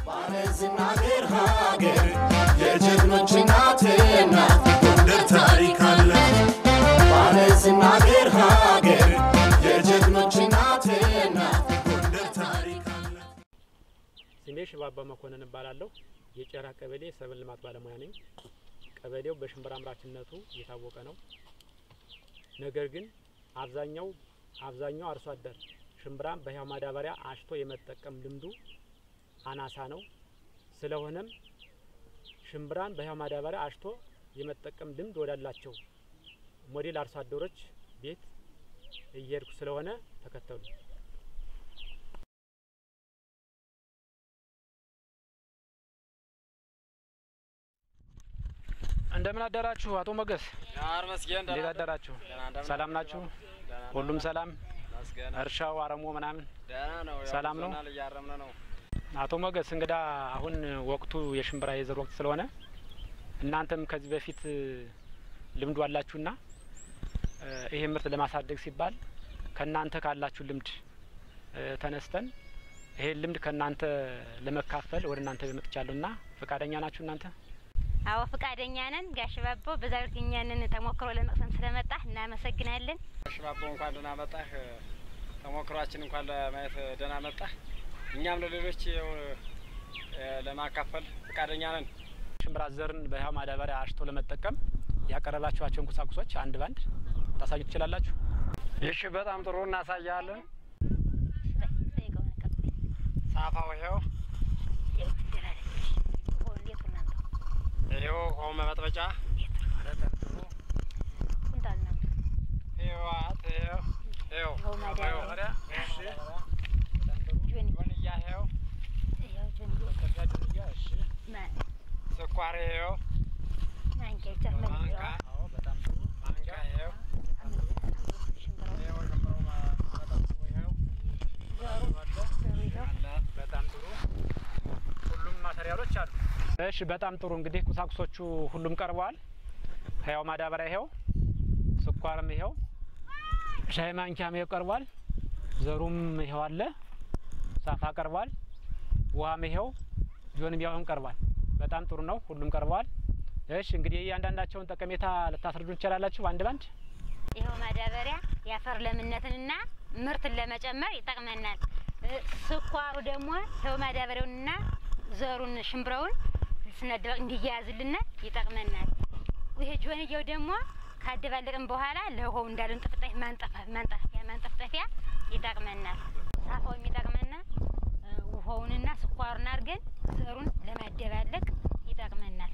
ባለዝና ሀገር ሀገር የጀግኖች እናት ናት ጎንደር ታሪክ አለ ባለዝና ሀገር ሀገር የጀግኖች እናት ናት ጎንደር ታሪክ አለ ስሜ ሽባባ መኮንን እባላለሁ። የጨራ ቀበሌ ሰብል ልማት ባለሙያ ነኝ። ቀበሌው በሽንብራ አምራችነቱ የታወቀ ነው። ነገር ግን አብዛኛው አብዛኛው አርሶ አደር ሽምብራን በህያው ማዳበሪያ አሽቶ የመጠቀም ልምዱ አናሳ ነው። ስለሆነም ሽምብራን በህያው ማዳበሪያ አሽቶ የመጠቀም ልምድ ወዳላቸው ሞዴል አርሶ አደሮች ቤት እየሄድኩ ስለሆነ ተከተሉ። እንደምን አደራችሁ አቶ ሞገስ? እንዴት አደራችሁ? ሰላም ናችሁ? ሁሉም ሰላም? እርሻው አረሞ ምናምን ሰላም ነው? እያረምን ነው። አቶ ሞገስ እንግዳ አሁን ወቅቱ የሽምብራ የዘር ወቅት ስለሆነ እናንተም ከዚህ በፊት ልምዱ አላችሁና እ ይሄ ምርት ለማሳደግ ሲባል ከእናንተ ካላችሁ ልምድ እ ተነስተን ይሄን ልምድ ከእናንተ ለመካፈል ወደ እናንተ መጥቻለሁና ፈቃደኛ ናችሁ እናንተ? አዎ ፈቃደኛ ነን። ጋሽ ባቦ በዛሬው እኛንን ተሞክሮ ለመቅሰም ስለመጣ እናመሰግናለን። ሽባቦ እንኳን ደህና መጣህ። ተሞክሯችን እንኳን ለማየት ደህና መጣህ። እኛም ለሌሎች ያው እ ለማካፈል ፈቃደኛ ነን። ሽምብራ ዘርን በህያው ማዳበሪያ አሽቶ ለመጠቀም ያቀረባችኋቸውን ቁሳቁሶች አንድ ባንድ ታሳዩ ትችላላችሁ? እሺ፣ በጣም ጥሩ እናሳያለን። ጠይቀው ነገር ሳፋው ይኸው፣ ይኸው ውሃው መበጥበጫ ተጠንጥሩ፣ ኩንታል ነው ይኸው አት፣ ይኸው ይኸው ይኸው ማዳበሪያ። ማዳበሪያ፣ እሺ፣ ጆኒ ጆንያ ይኸው፣ ይኸው ጆኒ ከፊያ ጆንያ፣ እሺ፣ ማ- ስኳር ይኸው፣ ማንኪያ ብቻ መልስ ማንካ፣ በጣም ጥሩ። ማንካ ይኸው፣ ሽምብራው ይኸው ሽምብራው መጠጡ ይኸው ዘሩ ዘሩ ይኸው አለ። በጣም ጥሩ። ሁሉም ማቴሪያሎች አሉ። እሺ፣ በጣም ጥሩ። እንግዲህ ቁሳቁሶቹ ሁሉም ቀርበዋል። ህያው ማዳበሪያ ይኸው፣ ስኳርም ይኸው፣ ሻይ ማንኪያም ይኸው ቀርቧል። ዘሩም ይኸው አለ። ሳፋ ቀርቧል። ውሃም ይኸው፣ ጆንም ያውም ቀርቧል። በጣም ጥሩ ነው። ሁሉም ቀርበዋል። እሺ፣ እንግዲህ እያንዳንዳቸውን ጠቀሜታ ልታስረዱ ትችላላችሁ አንድ ባንድ? ይኸው ማዳበሪያ የአፈር ለምነትንና ምርትን ለመጨመር ይጠቅመናል። እ ስኳሩ ደግሞ ይኸው ማዳበሪያውንና ዘሩን ሽምብረውን ስነደበቅ እንዲያያዝልን ይጠቅመናል። ይሄ ጆንያው ደግሞ ካደባለቅን በኋላ ለውሃው እንዳለን ጥፍጣፊ ማንጠፋ- ማንጠፊያ ማንጠፍጠፊያ ይጠቅመናል። ሳፋው የሚጠቅመና እ ውሃውንና ስኳሩን አድርገን ዘሩን ለማደባለቅ ይጠቅመናል።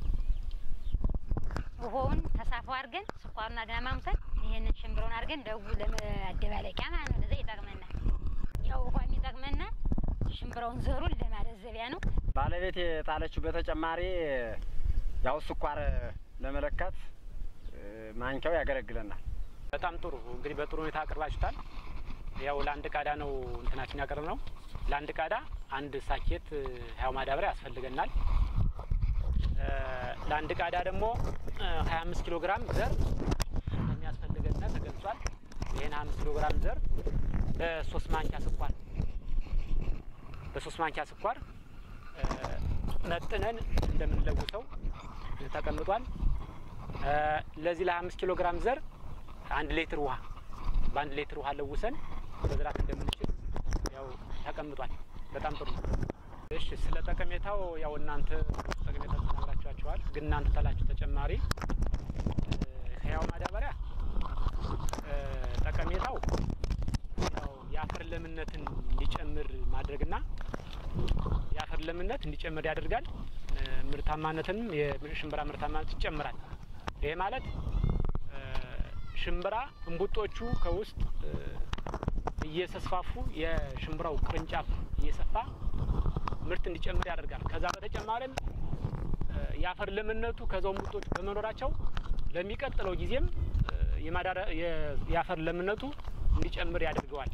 ውሃውን ተሳፋው አድርገን ስኳሩን አድርገን ማምሰል ይህንን ሽምብረውን አድርገን ደው ለማደባለቂያ ማለት ነው። ለዛ ይጠቅመናል። ያው ውሃ የሚጠቅመና ሽምብረውን ዘሩን ለማለዘቢያ ነው። ባለቤት የጣለችው በተጨማሪ ያው ስኳር ለመለካት እ ማንኪያው ያገለግለናል። በጣም ጥሩ እንግዲህ በጥሩ ሁኔታ አቅርባችሁታል። ያው ለአንድ ቃዳ ነው እንትናችን ያቀርብ ነው። ለአንድ ቃዳ አንድ ሳኬት እ ህያው ማዳበሪያ ያስፈልገናል። እ ለአንድ ቃዳ ደግሞ ሀያ አምስት ኪሎ ግራም ዘር እንደሚያስፈልገን ተገልጿል። ይህን ሀያ አምስት ኪሎ ግራም ዘር በሶስት ማንኪያ ስኳር በሶስት ማንኪያ ስኳር እ መጥነን እንደምንለውሰው ተቀምጧል። እ ለዚህ ለሀያ አምስት ኪሎ ግራም ዘር አንድ ሌትር ውሃ በአንድ ሌትር ውሃ ለውሰን መዝራት እንደምንችል ያው ተቀምጧል። በጣም ጥሩ ነው። እሺ ስለ ጠቀሜታው ያው እናንተ ጠቀሜታ ተናግራችኋቸዋል። ግን እናንተ ታላችሁ ተጨማሪ እ ህያው ማዳበሪያ እ ጠቀሜታው ያው የአፈር ለምነትን እንዲጨምር ማድረግና የአፈር ለምነት እንዲጨምር ያደርጋል። እ ምርታማነትንም የሽምብራ ምርታማነት ይጨምራል። ይሄ ማለት እ ሽምብራ እንቡጦቹ ከውስጥ እ እየተስፋፉ የሽምብራው ቅርንጫፍ እየሰፋ ምርት እንዲጨምር ያደርጋል። ከዛ በተጨማሪም እ የአፈር ለምነቱ ከዛው እንቡጦቹ በመኖራቸው ለሚቀጥለው ጊዜም እ የማዳረ- የ- የአፈር ለምነቱ እንዲጨምር ያደርገዋል።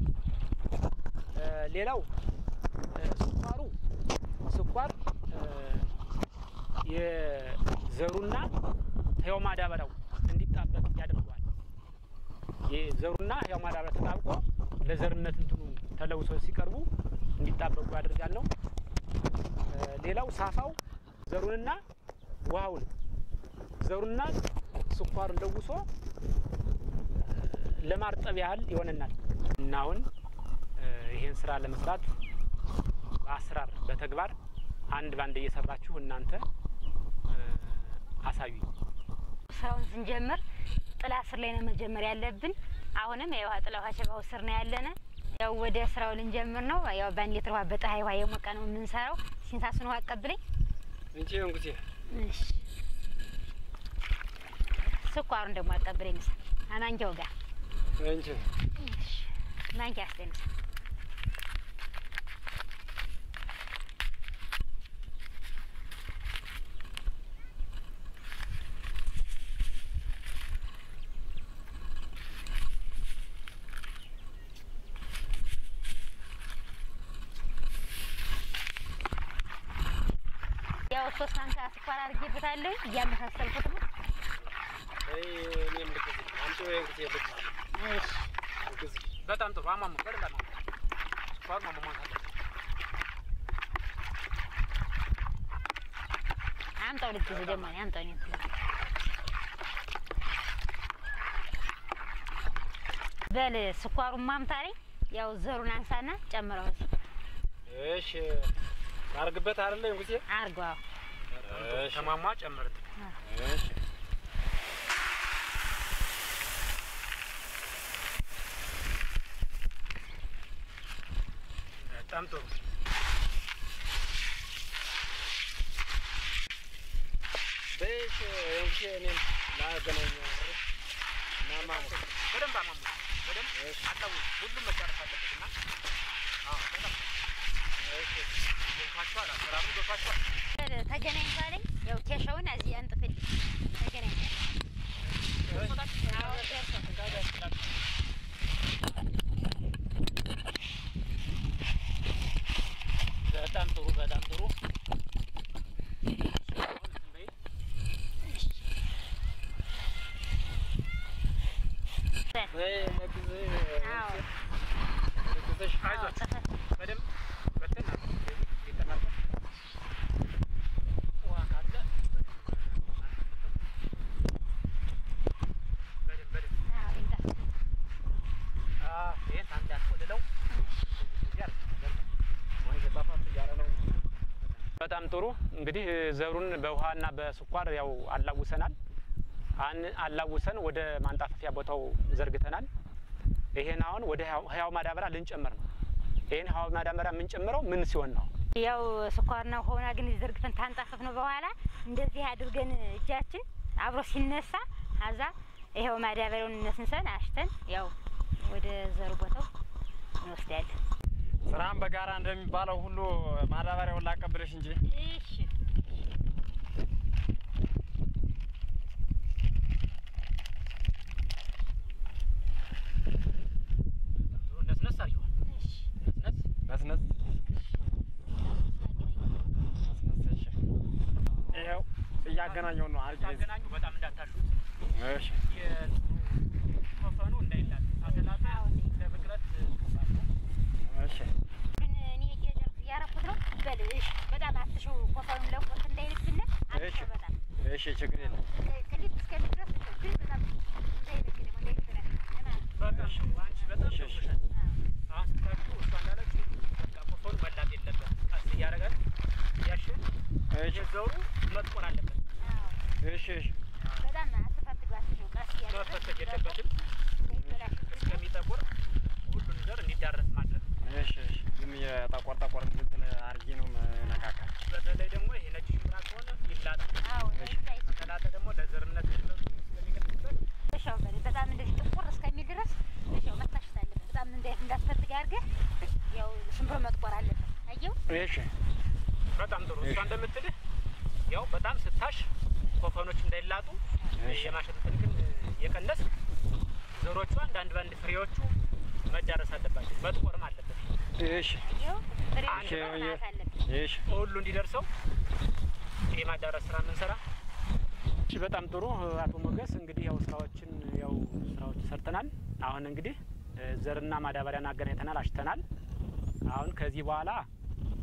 እ ሌላው እ ስኳሩ ስኳር እ የዘሩና ህያው ማዳበሪያው እንዲጣበቅ ያደርገዋል። የዘሩና ህያው ማዳበሪያ ተጣብቆ ለዘርነት እንትኑ ተለውሰው ሲቀርቡ እንዲጣበቁ ያደርጋል ነው። ሌላው ሳፋው ዘሩንና ውሃውን ዘሩንና ስኳሩን ለውሶ ለማርጠብ ያህል ይሆነናል እና አሁን ይሄን ስራ ለመስራት በአሰራር በተግባር አንድ ባንድ እየሰራችሁ እናንተ አሳዩኝ። ስራውን ስንጀምር ጥላ ስር ላይ ነው መጀመር ያለብን። አሁንም የውሃ ጥላ ውሃ ሸባው ስር ነው ያለነ። ያው ወደ ስራው ልንጀምር ነው። ያው በአንድ ሊትር ውሃ በፀሐይ ውሃ የሞቀ ነው የምንሰራው። ሲንሳሱን ውሃ አቀብለኝ። እንጂ እንጉቴ እሺ፣ ስኳሩን ደግሞ አቀብለኝ። ምሳ አማንኪያው ጋር እንጂ እሺ፣ ማንኪያ አስደኝ ምሳ ያው ሶስት ማንኪያ ስኳር አድርጌበታለሁ። እያመሳሰልኩት ነው። አይ እኔም ልክ አንቺ ወይ እንጉቴ ልክ እሺ ልክ በጣም ጥሩ አማሙ በደንብ አማሙ ስኳር ማሟሟት አለ አምጣው ልክ እዚህ ደግሞ እኔ አምጣው እኔ እንትን በል ስኳሩን ማምታሪ ያው ዘሩን አንሳና ጨምረው እሺ ታርግበት አይደለ እንጉቴ አርገው እሺ ተሟሟ ጨምርት እሺ በጣም ጥሩ በሽ እንጉቴ እኔም ላገናኝ ማማ በደንብ አማሙ በደንብ እሺ አጣው ሁሉም መጨረስ አለበት እና አዎ በጣም እሺ ገብቷቸዋል አሰራሩ ገብቷቸዋል በል ተገናኝ ባለኝ ያው ኬሻውን እዚህ አንጥፍልኝ ተገናኝ አዎ ደርሶ በጣም ጥሩ በጣም ጥሩ በይ ለግዝ አዎ ለግዝሽ አዎ ጥፍት በደንብ በትን ይጠናበት ውሃ ካለ በደንብ በደንብ አዎ ይምጣ ይህን አንድ ያስቆልለው በጣም ጥሩ እንግዲህ ዘሩን በውሃና በስኳር ያው አላውሰናል። አን አላውሰን ወደ ማንጣፈፊያ ቦታው ዘርግተናል። ይሄን አሁን ወደ ህያው ማዳበሪያ ልንጨምር ነው። ይሄን ህያው ማዳበሪያ የምንጨምረው ምን ሲሆን ነው? ያው ስኳርና ሆና ግን ዘርግተን ታንጣፈፍ ነው በኋላ እንደዚህ አድርገን እጃችን አብሮ ሲነሳ አዛ ይኸው ማዳበሪያውን እነስንሰን አሽተን ያው ወደ ዘር ቦታው እንወስዳለን። ስራም በጋራ እንደሚባለው ሁሉ ማዳበሪያውን ላቀብለሽ እንጂ እሺ ነስነስ አድርጊዋል። እሺ ነስነስ ነስነስ ነስነስ። እሺ ይኸው እያገናኘው ነው። አርጌ ታገናኙ በጣም እንዳታሹት እሺ ኮፈኑ እንዳይላል አተላጣ ለብቅለት ከባድ ነው። እሺ ግን እኔ እየጨርስ እያረኩት ነው። በል እሺ በጣም አትሽው ኮፈኑን ለቆት እንዳይልብን አትሽው በጣም እሺ ችግር የለም። ክሊፕ እስከሚድረስ ግን በጣም እንዳይልብን እንዳይልብን በጣም አንቺ በጣም እሺ፣ እሺ። ገብቶሻል። አሁን ስታችሁ እሷ እንዳለችው በቃ ኮፈኑ መላጥ የለበት ቀስ እያደረጋል እያሸን እሺ የዘሩ መጥቆር አለበት። እሺ እሺ በጣም አትፈትጉ አትሽው ቀስ እያደረግን መፈተግ የለበትም። እንዳይበላሽብን እስከሚጠቁር ሁሉን ዘር እንዲዳረስ ማድረግ። እሺ እሺ ዝም የጠቆር ጠቆር እንትን አርጌ ነው መነካካል። በተለይ ደግሞ ይሄ ነጭ ሽምብራ ከሆነ ይላጣል። አዎ እንዳይ ከተላጠ ደግሞ ለዘርነት ስለዙ ስለሚቀጥልበት እሻው በል በጣም እንደዚህ ጥቁር እስከሚል ድረስ እሻው መታሸት አለበት። በጣም እንደ እንዳትፈትግ አድርገህ ያው ሽምብሮ መጥቆር አለበት። አየው እሺ በጣም ጥሩ። እሷ እንደምትልህ ያው በጣም ስታሽ ኮፈኖች እንዳይላጡ እሺ። የማሸት እንትን ግን የቀነስ ዘሮቹ አንዳንድ ባንድ ፍሬዎቹ መዳረስ አለባቸው። መጥቆርም አለበት። እሺ አየው ፍሬ አንድ መጥቆር አለበት። እሺ ሁሉ እንዲደርሰው የማዳረስ ስራ የምንሰራ። እሺ፣ በጣም ጥሩ አቶ ሞገስ። እንግዲህ ያው ስራዎችን ያው ስራዎች ሰርተናል። አሁን እንግዲህ እ፣ ዘርና ማዳበሪያን አገናኝተናል፣ አሽተናል። አሁን ከዚህ በኋላ እ፣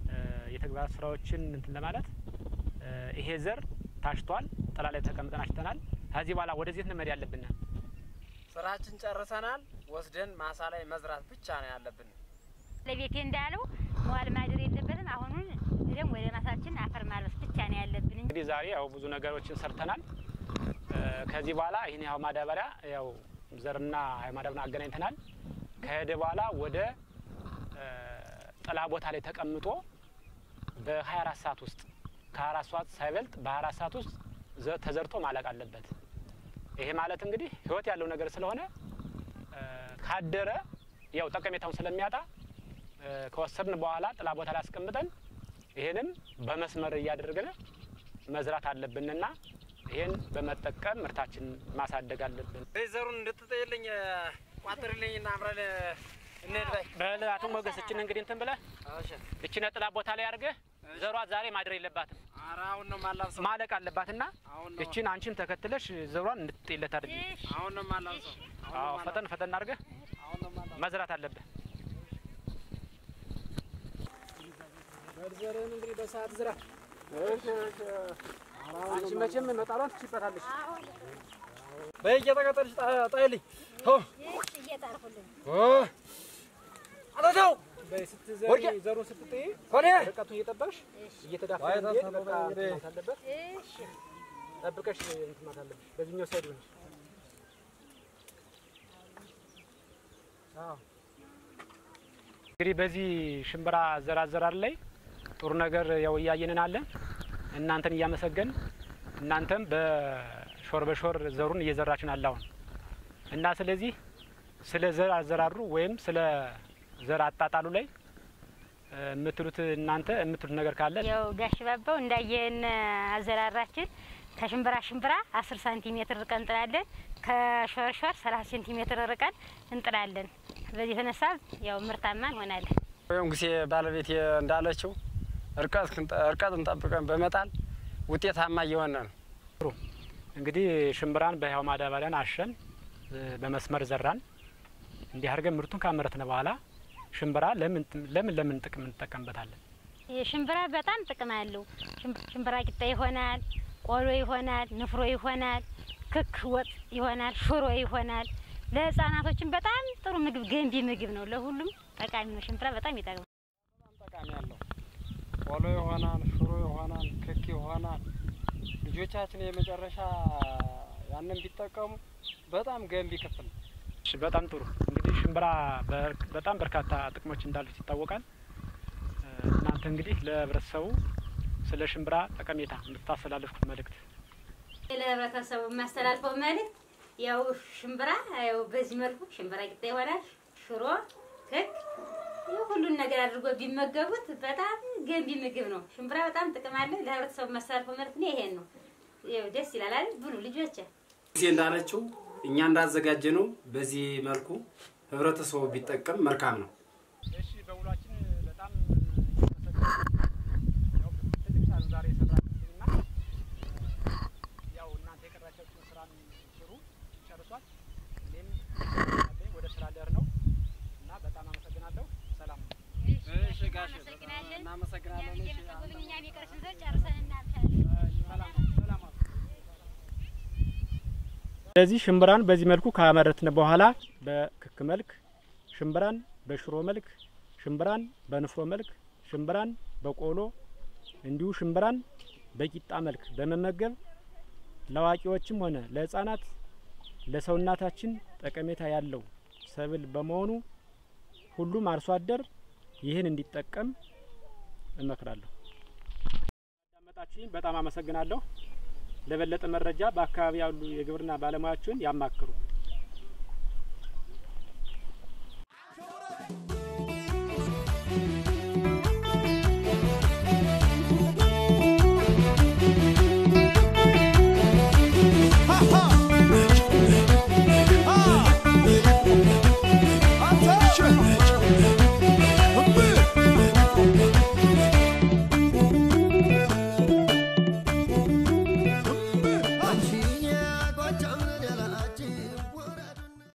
የተግባር ስራዎችን እንትን ለማለት እ፣ ይሄ ዘር ታሽቷል፣ ጥላ ላይ ተቀምጠን አሽተናል። ከዚህ በኋላ ወደዚህ እንመድ ያለብን ስራችን ጨርሰናል። ወስደን ማሳ ላይ መዝራት ብቻ ነው ያለብን። ለቤቴ እንዳለው መዋል ማደር የለበትም። አሁኑን ደግሞ ወደ ማሳችን አፈር ማልበስ ብቻ ነው ያለብን እንጂ እንግዲህ ዛሬ ያው ብዙ ነገሮችን ሰርተናል። እ፣ ከዚህ በኋላ ይህን ያው ማዳበሪያ ያው ዘርና ያው ማዳበሪያ አገናኝተናል። ከሄደ በኋላ ወደ እ፣ ጥላ ቦታ ላይ ተቀምጦ በ24 ሰዓት ውስጥ ከ24 ሰዓት ሳይበልጥ በ24 ሰዓት ውስጥ ዘ- ተዘርቶ ማለቅ አለበት። ይሄ ማለት እንግዲህ ህይወት ያለው ነገር ስለሆነ እ፣ ካደረ ያው ጠቀሜታውን ስለሚያጣ እ፣ ከወሰድን በኋላ ጥላ ቦታ ላይ አስቀምጠን ይህንም በመስመር እያደረግን መዝራት አለብንና ይህን በመጠቀም ምርታችን ማሳደግ አለብን። ዘሩን እንድትጥይልኝ ቋጥርልኝ እና አብረን እንሄድ በይ። በል አቶ ሞገስ እችን እንግዲህ እንትን ብለህ እሺ። እችን ጥላ ቦታ ላይ አድርገህ ዘሯ ዛሬ ማድር የለባትም ኧረ አሁን ነው ማላብሰው። ማለቅ አለባትና አሁን ነው እችን አንቺም ተከትለሽ ዘሯን እንድትጥይለት አድርጊ። አሁን ነው ማላብሰው። አሁን ነው አዎ ማላብሰው። ፈጠን ፈጠን አድርገህ አሁን ነው ማላብሰው። መዝራት አለብህ። ዘርህን እንግዲህ በሰዓት ዝራ። አንቺ መቼም መጣሏን ትችይበታለሽ። በይ እየተቀጠልሽ ጣ- ጣይልኝ። ሆ ሆ አለተው በይ ስትዘሪ ወርቄ! ዘሩን ስትጥይ ኮኔ ርቀቱን እየጠበቅሽ እየተዳፈ ዋይ እንዲሄድ ታሰበ በቃ እንግዲህ። እንትን ማለት አለበት። ጠብቀሽ እንትን ማለት አለብሽ። በዚህኛው ሳይድ ሆነሽ አዎ። እንግዲህ በዚህ ሽምብራ ዘር አዘራር ላይ ጥሩ ነገር ያው እያየንን አለ። እናንተን እያመሰገን እናንተም በሾር በሾር ዘሩን እየዘራችን አለ አሁን እና ስለዚህ ስለ ዘር አዘራሩ ወይም ስለ ዘር አጣጣሉ ላይ እ፣ የምትሉት እናንተ የምትሉት ነገር ካለ ያው ጋሽ ባባው እንዳየን አዘራራችን ከሽምብራ ሽምብራ አስር ሳንቲሜትር ርቀን እንጥላለን። ከሾርሾር ሰላሳ ሴንቲሜትር ርቀን እንጥላለን። በዚህ የተነሳ ያው ምርታማ እንሆናለን። ወይም ጊዜ ባለቤት እንዳለችው እርቀት እርቀትን ጠብቀን በመጣል ውጤታማ እየሆነ ነው። እንግዲህ ሽምብራን በህያው ማዳበሪያን አሸን እ፣ በመስመር ዘራን። እንዲህ አድርገን ምርቱን ካመረትን በኋላ ሽምብራ ለምን ለምን ለምን ጥቅም እንጠቀምበታለን? ሽምብራ በጣም ጥቅም አለው። ሽም- ሽምብራ ቂጣ ይሆናል፣ ቆሎ ይሆናል፣ ንፍሮ ይሆናል፣ ክክ ወጥ ይሆናል፣ ሽሮ ይሆናል። ለህፃናቶችም በጣም ጥሩ ምግብ፣ ገንቢ ምግብ ነው። ለሁሉም ጠቃሚ ነው። ሽምብራ በጣም ይጠቅማል። በጣም ጠቃሚ ያለው ቆሎ ይሆናል፣ ሽሮ ይሆናል፣ ክክ ይሆናል። ልጆቻችን የመጨረሻ ያንን ቢጠቀሙ በጣም ገንቢ ክፍል ነው። እሺ፣ በጣም ጥሩ። እንግዲህ ሽምብራ በር- በጣም በርካታ ጥቅሞች እንዳሉት ይታወቃል። እ፣ እናንተ እንግዲህ ለህብረተሰቡ ስለ ሽምብራ ጠቀሜታ የምታስተላልፉት መልእክት ለህብረተሰቡ የማስተላልፈው መልእክት ያው ሽምብራ ያው በዚህ መልኩ ሽምብራ ቂጣ ይሆናል፣ ሽሮ፣ ክክ ይህ ሁሉን ነገር አድርጎ ቢመገቡት በጣም ገንቢ ምግብ ነው። ሽምብራ በጣም ጥቅም አለ። ለህብረተሰቡ የማስተላልፈው መልእክት እኔ ይሄን ነው። ያው ደስ ይላል አይደል? ብሉ ልጆች። ጊዜ እንዳለችው እኛ እንዳዘጋጀ ነው። በዚህ መልኩ ህብረተሰቡ ቢጠቀም መልካም ነው። እሺ በውሏችን በጣም ያው ትልቅ ስራ ነው ዛሬ የሰራችሁትና ያው እናንተ የቀራቻችሁን ስራን ስሩ፣ ጨርሷል። እኔም አለኝ ወደ ስራ ልሄድ ነው እና በጣም አመሰግናለሁ። ሰላም ነው። እሺ ጋሽ እናመሰግናለን። እሺ ስለዚህ ሽምብራን በዚህ መልኩ ካመረትን በኋላ በክክ መልክ፣ ሽምብራን በሽሮ መልክ፣ ሽምብራን በንፍሮ መልክ፣ ሽምብራን በቆሎ እንዲሁ ሽምብራን በቂጣ መልክ በመመገብ ለአዋቂዎችም ሆነ ለሕፃናት ለሰውናታችን ጠቀሜታ ያለው ሰብል በመሆኑ ሁሉም አርሶ አደር ይህን እንዲጠቀም እመክራለሁ። ያዳመጣችሁኝ በጣም አመሰግናለሁ። ለበለጠ መረጃ በአካባቢ ያሉ የግብርና ባለሙያዎችን ያማክሩ።